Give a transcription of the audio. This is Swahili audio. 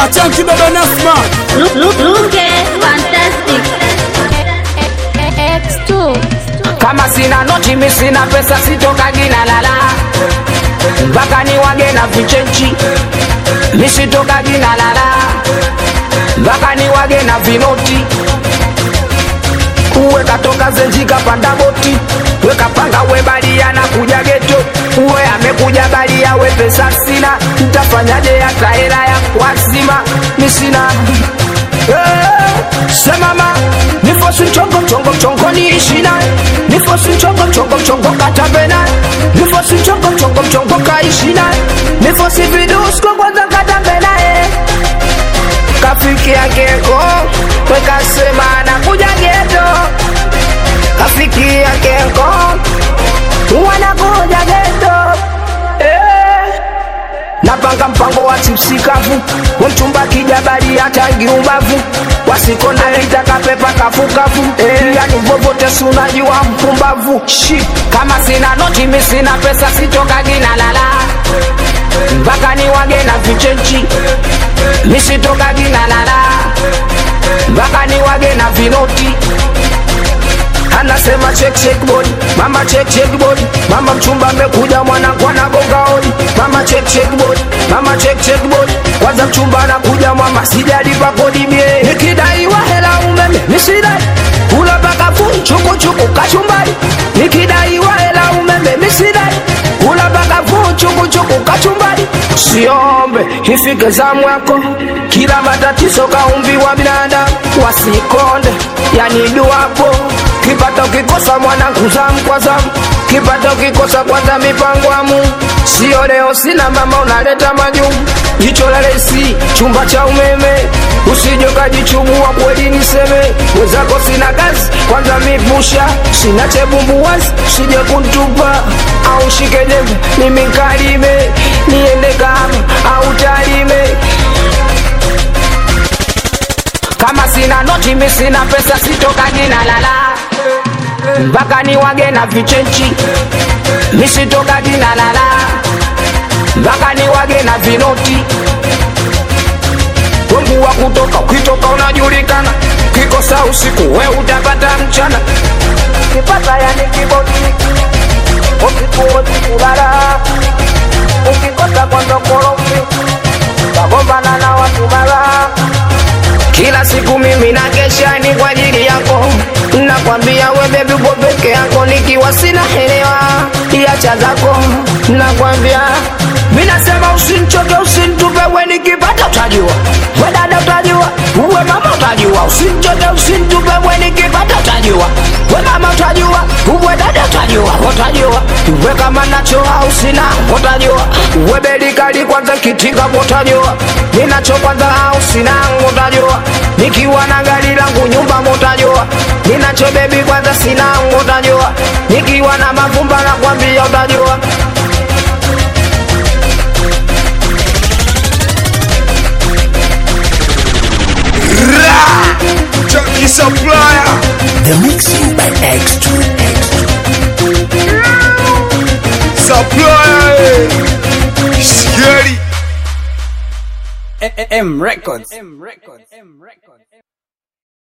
Achanki baba Nasma Look, look, look at fantastic. X2. kama sina noti mi sina pesa sitokagi na lala mpaka ni wage na vichenchi mi sitokagi na lala mpaka ni wage na vinoti uwe katoka zenji kapanda boti we kapanga we balia na kuja geto uwe amekuja balia we pesa sina ntafanyaje hata hela ya kwazima mi sina Eh, semama nifosi mchongo mchongo mchongo niishina nifosi mchongo mchongo mchongo katambena nifosi mchongo mchongo mchongo kaishina nifosi vidusko kwanza katambena eh. kafiki yakeko wekasema nakuja geto kafiki yakeko wanakuja geto eh. napanga mpango wa chipsi kavu wemchumba kijabali hatangi ubavu wasikonda litaka pepa kafukavu eh. yani vovote sunajua mpumbavu shi kama sina noti mi sina pesa sitokagi na lala mpaka ni wage na vichenchi mi sitokagi na lala mpaka ni wage na vinoti anasema check check body mama check check body mama mchumba amekuja mwanangu anagonga hodi mama check check body mama check check body kwanza mchumba anakuja mama sijalipa kodi mie nikidaiwa hela umeme misidai kula mpaka fu chuku chuku kachumbari nikidaiwa hela umeme misidai kula mpaka fu chuku chuku kachumbari siombe ifike zamu yako kila matatizo kaumbiwa binadamu wasikonde yani duapo kipata ukikosa mwanangu zamu kwa zamu kipata ukikosa kwanza mipango ya Mungu sio leo sina mama unaleta majumu jicho la lesi chumba cha umeme usije ukajichubua kweli niseme wezako sina kazi kwanza mipusha sina chebumbuwazi usije kuntupa au shike jembe mimi nkalime niende kama au talime kama sina noti mi sina pesa sitokagi na lala mpaka ni wage na vichenchi mi sitokagi na lala mpaka ni wage na vinoti wengu wa kutoka ukitoka unajulikana kikosa usiku we utapata mchana kipata yani kibodi ukikuozi kulala ukikosa kwanza korofi kagombana na watu mara kila siku mimi na kesha ni kwa ajili yako nakwambia we bebi uko peke yako nikiwa sina helewa iacha zako nakwambia mi nasema usinchoke usintupe we nikipata utajua we dada utajua uwe mama utajua usinchoke usintupe we nikipata utajua we mama utajua uwe dada utajua utajua we kama nacho au sina utajua we bedi kali kwanza kitika utajua ninacho kwanza au sina utajua nikiwa na gari langu nyumba utajua ninacho bebi kwanza sina utajua nikiwa na mavumba na kwambia utajua Chucky Supplier The mixing by X2. Supplier eh. Scary M Records. M Records. M Records.